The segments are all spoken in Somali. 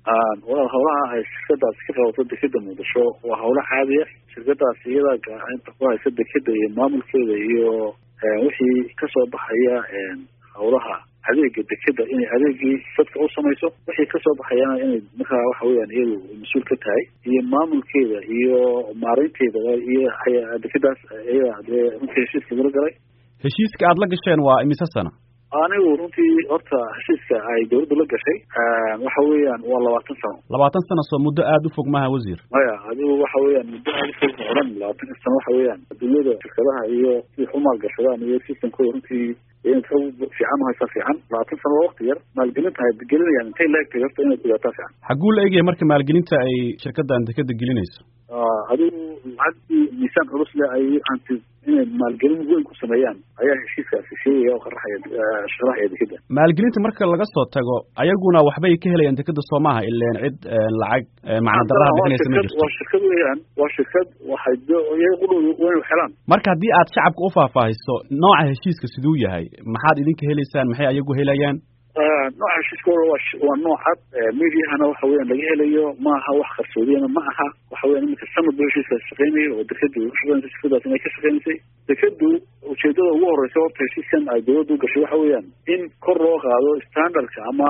walaal hawlaha ay shirkadaasi ka qabato dekeda muqdisho waa hawlo caadiya shirkadaasi iyadaa gaacinta ku haysa dekeda iyo maamulkeeda iyo wixii kasoo baxaya hawlaha adeega dekeda inay adeegii dadka u samayso wixii kasoo baxayana inay markaa waxa weyaan iyadu mas-uul ka tahay iyo maamulkeeda iyo maareynteeda iyo dekadaas iyada dee runtii heshiiska gula galay heshiiska aada la gasheen waa imise sana anigu runtii horta heshiiska ay dawladdu la gashay waxa weeyaan waa labaatan sano labaatan sano soo muddo aada u fog maha wasiir maya adigu waxa weeyaan muddo aada u fog odhan labaatanka sano waxa weeyaan adduunyada shirkadaha iyo siday u maalgashadaan iyo systemkooda runtii inad xog fiican uhaysaa fiican labaatan sano waa wakti yar maalgelinta ay gelinayaan intay laegtay horta inaad ogaataa fiican xagguu la egaya marka maalgelinta ay shirkadan dekeda gelinayso adigu lacagtii miisaan culus le ay anti inay maalgelin weyn ku sameeyaan ayaa heshiiskaasi sheegaya oo qaraxaya sharaxaya dekeda maalgelinta marka laga soo tago ayaguna waxbay ka helayaan dekeda soo maaha ileen cid lacag macna daraha bixinaysa ma jirto waa shirkad weeyaan waa shirkad waxay iyaga qudhow waynu xelaan marka haddii aad shacabka u faahfaahiso nooca heshiiska siduu yahay maxaad idinka helaysaan maxay ayagu helayaan nooca heshiiska waa waa noocad mediahana waxa weeyaan laga helayo ma aha wax qarsoodiyana ma aha waxa weyan iminka sanad ba heshiiskaas shaqeynayo oo dekeda ushaqeynaysa shirkadaas inay ka shaqeynaysay dekadu ujeedada ugu horeysa horta heshiiskan ay dawladda u gashay waxa weeyaan in kor loo qaado standardka ama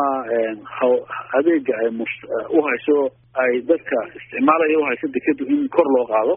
adeega ay mus uhayso ay dadka isticmaalaya uhayso dekadu in kor loo qaado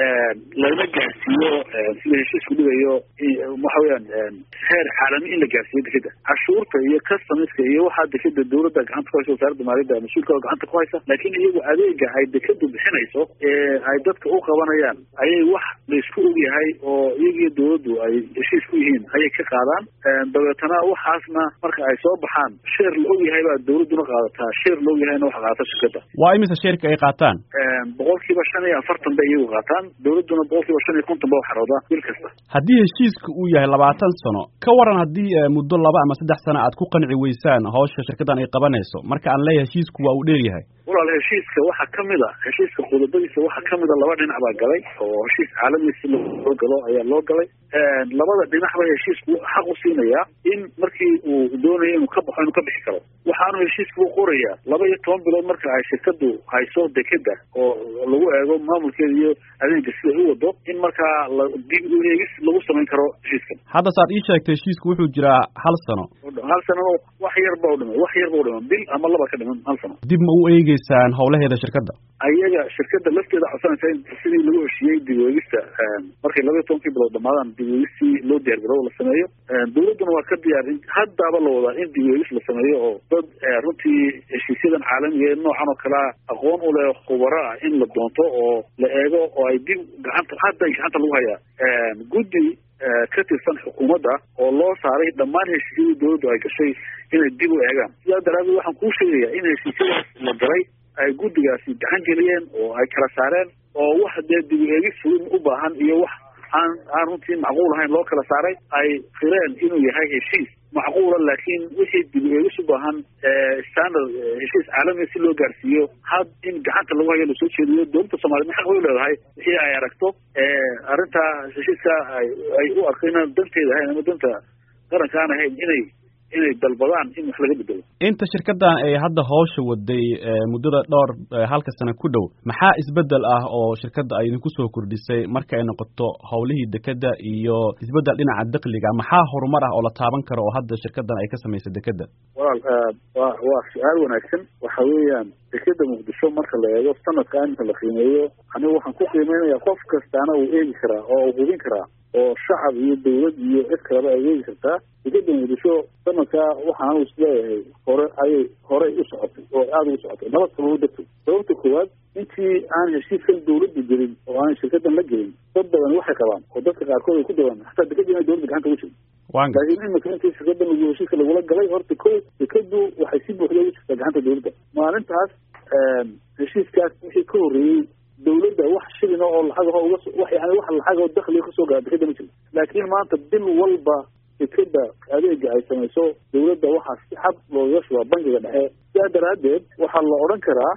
lagana gaarsiiyo sida heshiisku dhigayo waxa weyaan heer caalami in la gaarsiiyo dekeda cashuurta iyo customiska iyo waxaa dekeda dawladda gacanta ku haysa wasaaradda maaliyadda mas-uulka gacanta ku haysa laakiin iyagu adeega ay dekadu bixinayso ee ay dadka u qabanayaan ayay wax laisku ogyahay oo iyagiyo dawladdu ay heshiis ku yihiin ayay ka qaadaan dabeetana waxaasna marka ay soo baxaan sheer la ogyahay baa dawladduna qaadataa sheer la ogyahayna waxa qaadata shirkada waa imise sheerka ay qaataan boqol kiiba shan iyo afartan bay iyagu qaataan dawladduna boqol kiiba shan iyo konton ba waxarooda bil kasta haddii heshiiska uu yahay labaatan sano ka waran haddii muddo laba ama saddex sano aad ku qanci weysaan hawsha shirkadan ay qabanayso marka aan leeyahay heshiisku waa uu dheer yahay walaal heshiiska waxaa kamid a heshiiska qodobadiisa waxaa kamid a laba dhinac baa galay oo heshiis caalami si loo galo ayaa loo galay labada dhinacba heshiisku xaq u siinaya in markii uu doonayo inuu ka baxo inuu ka bixi karo waxaanu heshiiska u qoraya laba iyo toban bilood marka ay shirkadu hayso dekeda oo lagu eego maamulkeeda iyo adeega siday u wado in markaa dib u eegis lagu samayn karo heshiiskan hadda saad ii sheegtay heshiisku wuxuu jiraa hal sano hal sanano wax yar ba u dhiman wax yar ba u dhiman bil ama laba ka dhiman hal sano dib ma u eegeysaan howlaheeda shirkadda ayaga shirkada lafteeda codsanaysa in sidii lagu heshiiyey dib u eegista markay laba iyo tobankii bilood dhamaadaan dib u eegistii loo diyaar garow la sameeyo dawladduna waa ka diyaar in haddaaba la wadaa in dib u eegis la sameeyo oo dad runtii heshiisyadan caalamiga ee noocan oo kalea aqoon u leh khubaro ah in la doonto oo la eego oo ay dib gacanta hadda gacanta lagu hayaa guddi ka tirsan xukuumadda oo loo saaray dhammaan heshiisyadii dawladdu ay gashay inay dib u eegaan sidaa daraadeed waxaan kuu sheegayaa in heshiisyadaas la galay ay guddigaasi gacan geliyeen oo ay kala saareen oo wax dee dib u eegis fulin u baahan iyo wax aan aan runtii macquul ahayn loo kala saaray ay qireen inuu yahay heshiis macquula laakiin wixii dib u eegis u baahan standard heshiis caalamiga si loo gaarsiiyo had in gacanta lagu hayo lasoo jeediyo dowladda soomaliya ma xaq way leedahay wixii ay aragto arrintaa heshiiska ay ay u arko inaan danteeda ahayn ama danta qaranka aan ahayn inay inay dalbadaan in wax laga bedelo inta shirkadan ay hadda hawsha waday muddada dhowr halka sano ku dhow maxaa isbedel ah oo shirkadda ay idinku soo kordhisay marka ay noqoto howlihii dekeda iyo isbedel dhinaca dakliga maxaa horumar ah oo la taaban karo oo hadda shirkadan ay ka samaysay dekeda walaal wa waa su-aal wanaagsan waxa weeyaan dekeda muqdisho marka la eego sanadka iminka la qiimeeyo anigu waxaan ku qiimeynaya qof kastaana uu eegi karaa oo uu hubin karaa oo shacab iyo dawlad iyo cid kaleba ay eegi kartaa dekeda muqdisho sanadkaa waxaan isleeyahay hore ayay horey u socotay oo aada ugu socotay nabad sababo darteed sababta koowaad intii aan heshiiskan dawladda gelin oo aan shirkadan la gelin dad badan waxay qabaan oo dadka qaarkood ay ku dawaan hataa dekeda inay dawladda gacanta ugu jirto laakiin imika intii shirkadan lagu heshiiska lagula galay horta ko dekadu waxay si buuxda ugu jirtaa gacanta dawladda maalintaas heshiiskaas wixii ka horreeyey dawladda wax shilina oo lacag uga wax yani wax lacag oo dakliga kasoo gaara dekeda ma jirto laakiin maanta bil walba dekeda adeega ay samayso dawladda waxaa si xad looga shubaa bangiga dhexe sidaa daraaddeed waxaa la odhan karaa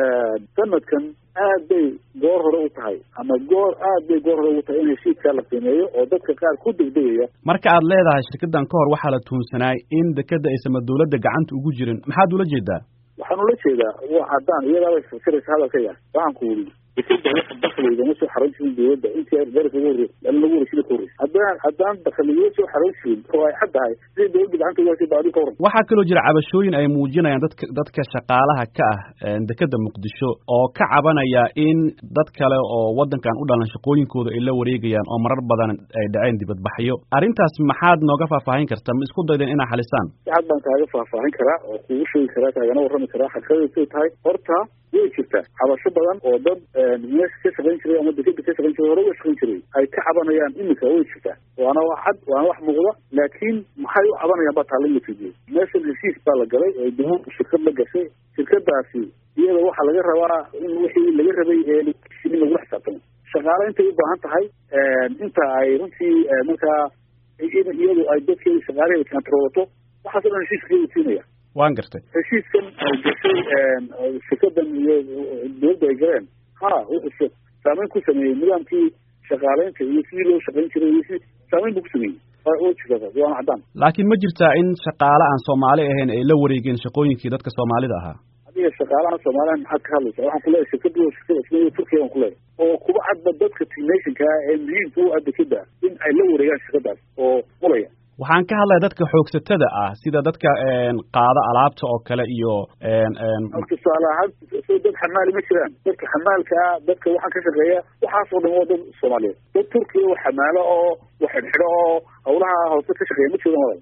sanadkan aad bay goor hore u tahay ama goor aad bay goor hore ugu tahay in heshiiskaa la qiimeeyo oo dadka qaar ku degdegaya marka aad leedahay shirkadan ka hor waxaa la tuunsanaay in dekeda aysanba dawladda gacanta ugu jirin maxaad ula jeedaa waxaan ula jeedaa wa haddaan iyadaabay fasiraysa hadalkaya waxaan ku weli dekeda waxa dakligama soo xaran jirin dawladda intii garka ugu horrey an lagu warashida ka horreysa haddaan haddaan dakliga soo xaran jirin oo ay xad tahay sidai dawladda gacanta ugu hashay baadi ka waran waxaa kaloo jira cabashooyin ay muujinayaan dadka dadka shaqaalaha ka ah dekeda muqdisho oo ka cabanaya in dad kale oo waddankan u dhalan shaqooyinkooda ay la wareegayaan oo marar badan ay dhaceen dibadbaxyo arrintaas maxaad nooga faahfaahin karta ma isku daydeen inaa xalisaan sicad baan kaaga faahfaahin karaa oo kugu sheegi karaa kaagana warrami karaa xaqiiqadasay tahay horta way jirtaa cabasho badan oo dad meesha ka shaqayn jiray ama dekeda ka shaqayn jiray hore uga shaqayn jiray ay ka cabanayaan imika way jirtaa waana wax cad waana wax muuqda laakiin maxay u cabanayaan baa taala lafidiyey meeshan heshiis baa la galay oo dawladdu shirkad la gashay shirkadaasi iyada waxaa laga rabaa in wixii laga rabay ee in lagula xisaabtamo shaqaale intay u baahan tahay inta ay runtii markaa iyadu ay dadkeeda shaqaalaheeda kantaroolato waxaas o dhan heshiiska ka wasiinaya waan gartay heshiiskan ay gashay shirkadan iyo dawladda ay galeen ha wuxuu saameyn ku sameeyey nidaamkii shaqaaleynta iyo sidii loo shaqayn jiray iyo si saameyn buu ku sameeyey oo jirta waana caddaan laakiin ma jirtaa in shaqaale aan soomaali ahayn ay la wareegeen shaqooyinkii dadka soomaalida ahaa adiga shaqaalaha soomaaliya maxaad ka hadlaysa waxaan kuleeyahay shirkadu shirkada ismaiya turkiya baan kuleeyahay oo kuba cadba dadka technationka ah ee muhiimka u ah dekeda in ay la wareegaan shirkadaas oo mulaya waxaan ka hadlaya dadka xoogsatada ah sida dadka qaada alaabta oo kale iyo tusaale ahaan so dad xamaali ma jiraan dadka xamaalka ah dadka waxaan ka shaqeeya waxaas oo dhan waa dad soomaaliyeed dad turkiya oo xamaalo oo wax xidhxidho oo hawlaha hoose ka shaqeeya ma jiraan walal